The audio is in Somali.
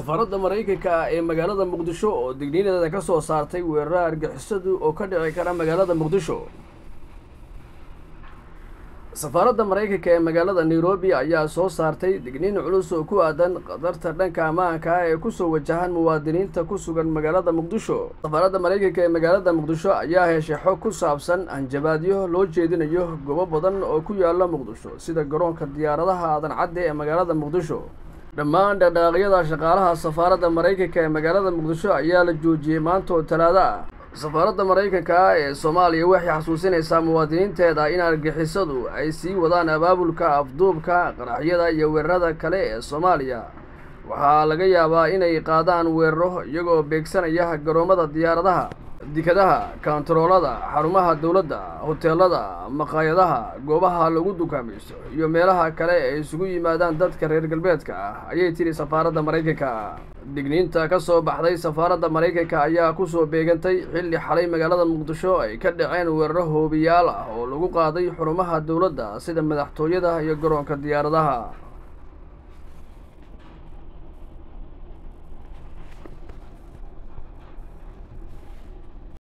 safaaradda maraykanka ah ee magaalada muqdisho oo digniinadeeda ka soo saartay weeraraha argixisadu oo ka dhici kara magaalada muqdisho safaaradda maraykanka ee magaalada nairobi ayaa soo saartay digniin culus oo ku aadan khatarta dhanka ammaanka ah ee kusoo wajahan muwaadiniinta ku sugan magaalada muqdisho safaaradda maraykanka ee magaalada muqdisho ayaa heshay xog ku saabsan hanjabaadyo loo jeedinayo goobo badan oo ku yaala muqdisho sida garoonka diyaaradaha aadan cadde ee magaalada muqdisho dhammaan dhaqdhaaqyada shaqaalaha safaaradda maraykanka ee magaalada muqdisho ayaa la joojiyey maanta oo talaado ah safaaradda maraykanka ah ee soomaaliya waxay xasuusinaysaa muwaadiniinteeda in argixisadu ay sii wadaan abaabulka afduubka qaraxyada iyo weerarada kale ee soomaaliya waxaa laga yaabaa inay qaadaan weeraro iyagoo beegsanaya garoommada diyaaradaha dikadaha kontaroolada xarumaha dowladda hoteelada maqaayadaha goobaha lagu dukaamaysto iyo meelaha kale ee isugu yimaadaan dadka reer galbeedka ah ayay tiri safaaradda maraykanka digniinta ka soo baxday safaaradda maraykanka ayaa kusoo beegantay xilli xalay magaalada muqdisho ay ka dhaceen weeraro hoobiyaal ah oo lagu qaaday xurumaha dowladda sida madaxtooyada iyo garoonka diyaaradaha